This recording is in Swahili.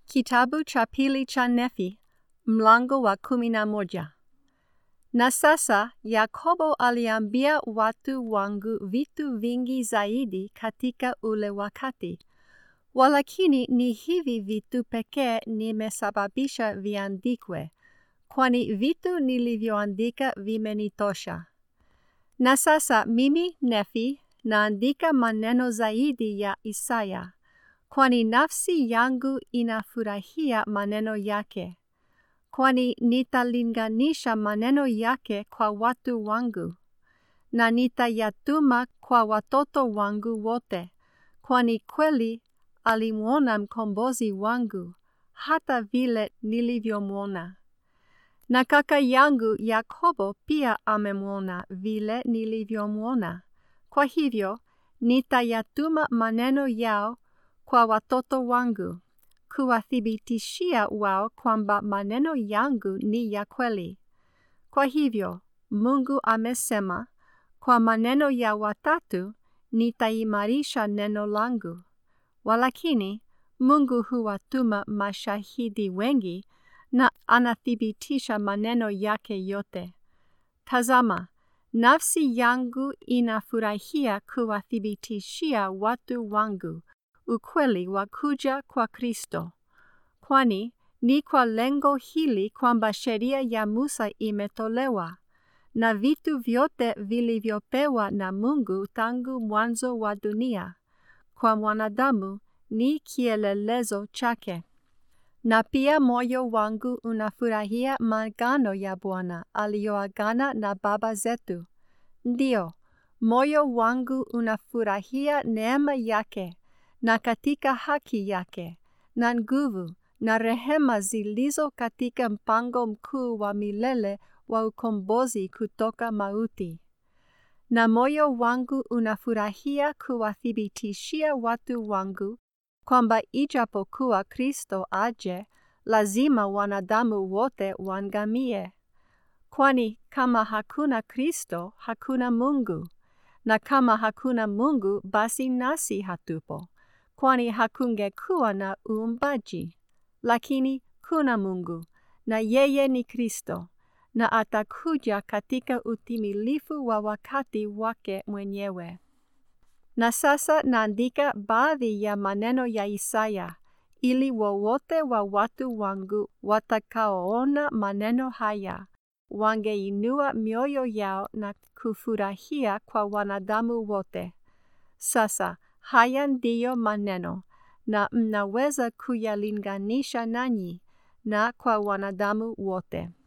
Kitabu cha pili cha Nefi, mlango wa kumi na moja. Na sasa Yakobo aliambia watu wangu vitu vingi zaidi katika ule wakati, walakini ni hivi vitu pekee nimesababisha viandikwe, kwani vitu nilivyoandika vimenitosha. Na sasa mimi Nefi naandika maneno zaidi ya Isaya, kwani nafsi yangu inafurahia maneno yake, kwani nitalinganisha maneno yake kwa watu wangu, na nitayatuma kwa watoto wangu wote, kwani kweli alimwona mkombozi wangu, hata vile nilivyomwona. Na kaka yangu Yakobo pia amemwona vile nilivyomwona. Kwa hivyo, nitayatuma maneno yao kwa watoto wangu, kuwathibitishia wao kwamba maneno yangu ni ya kweli. Kwa hivyo, Mungu amesema, kwa maneno ya watatu nitaimarisha neno langu. Walakini, Mungu huwatuma mashahidi wengi na anathibitisha maneno yake yote. Tazama, nafsi yangu inafurahia kuwathibitishia watu wangu ukweli wa kuja kwa Kristo, kwani ni kwa lengo hili kwamba sheria ya Musa imetolewa, na vitu vyote vilivyopewa na Mungu tangu mwanzo wa dunia kwa mwanadamu ni kielelezo chake. Na pia moyo wangu unafurahia maagano ya Bwana aliyoagana na baba zetu. Ndiyo, moyo wangu unafurahia neema yake na katika haki yake na nguvu na rehema zilizo katika mpango mkuu wa milele wa ukombozi kutoka mauti. Na moyo wangu unafurahia kuwathibitishia watu wangu kwamba ijapokuwa Kristo aje, lazima wanadamu wote wangamie. Kwani kama hakuna Kristo, hakuna Mungu, na kama hakuna Mungu, basi nasi hatupo, kwani hakungekuwa na uumbaji. Lakini kuna Mungu, na yeye ni Kristo, na atakuja katika utimilifu wa wakati wake mwenyewe. Na sasa naandika baadhi ya maneno ya Isaya, ili wowote wa watu wangu watakaoona maneno haya wangeinua mioyo yao na kufurahia kwa wanadamu wote. Sasa haya ndiyo maneno, na mnaweza kuyalinganisha nanyi na kwa wanadamu wote.